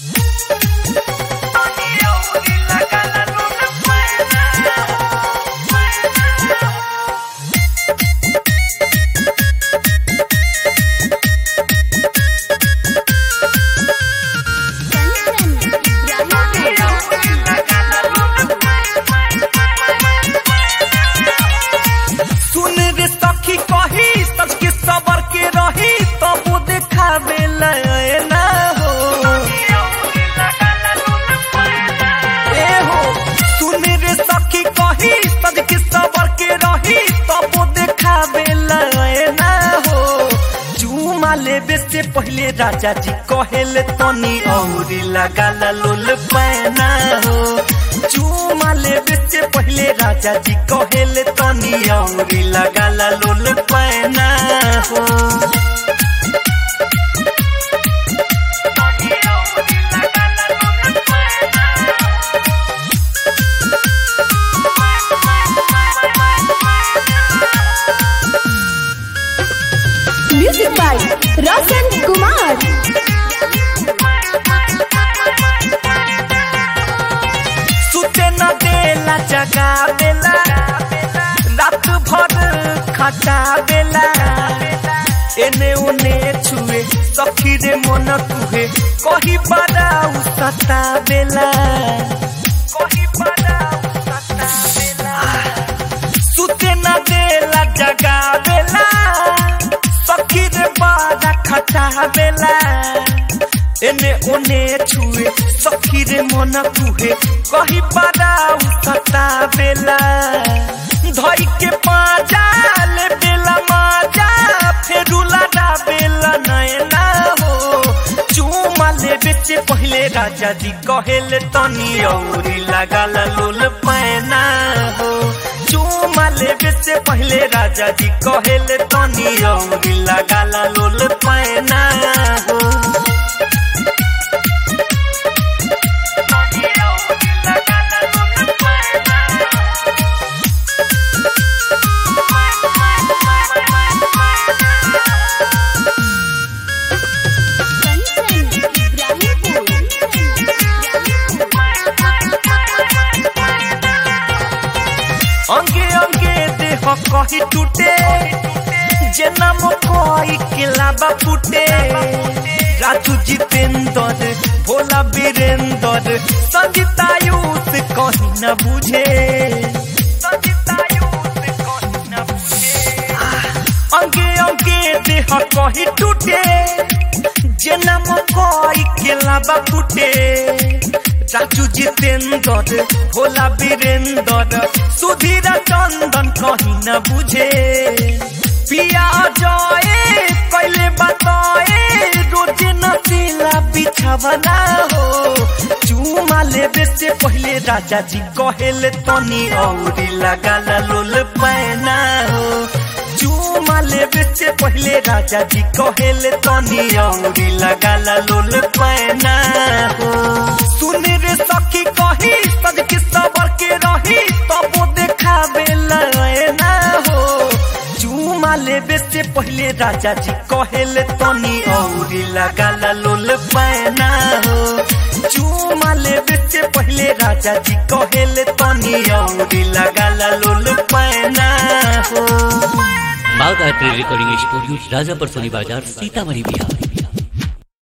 सुन रे सखी कही सच के सबर के रही तब देखावे ना हो ए हो सुन रे सखी कही सच के सबर के रही तब देखावे ना हो चूमा लेबे से पहले राजा जी कहेले तनी औरी लगाला लोल पैना हो चूमा लेबे से पहले राजा जी कहेले तनी औरी लगाला लोल पैना हो म्यूजिक बाय रोशन कुमार सुते न देला जगा बेला रात भर खटा बेला एने ओने छुए सखी रे मन तुहे कही बड़ा उसता बेला कही बड़ा उसता बेला सुते न देला जगा बेला सखी रे बड़ा खटा बेला एने ओने छुए सखी रे मन कुहे कही बड़ा उसता बेला धई के पाजा ले बेला माजा फेरुला डा बेला नैना हो चूमा ले बेचे पहले राजा जी कहेले तनी औरी लगाला लोल पैना हो चूमा ले बेचे पहले राजा जी कहेले तनी औरी लगाला लोल पैना हो अंगे अंगे देह कही टूटे जे नाम कोई किलाबा फूटे राजू जितेंद्र भोला वीरेंद्र संजीतायुष कहीं न बुझे संजीतायुष कहीं न बुझे अंगे अंगे देह कही टूटे जे नाम कोई केलाबा फूटे राजू जितेंद्र भोला वीरेंद्र सुधीर चंदन कहीं न बुझे पिया जय पहले बताए रोज नचीला बिछवना हो चूमा लेबे से पहले राजा जी कहेले तनी औरी लगाला लोल पैना हो चूमा लेबे से पहले राजा जी कहेले तनी औरी लगाला लोल पैना हो सुन रे सखी कही सज के सबर के रही तब देखावे ना हो चूमा लेबे से पहले राजा जी कहेले तनी औरी लगाला लोल पैना हो चूमा लेबे से पहले राजा जी कहेले तनी औरी लगाला लोल पैना हो बाग art recording studio Rajapar Soni Bazar Sitamarhi Bihar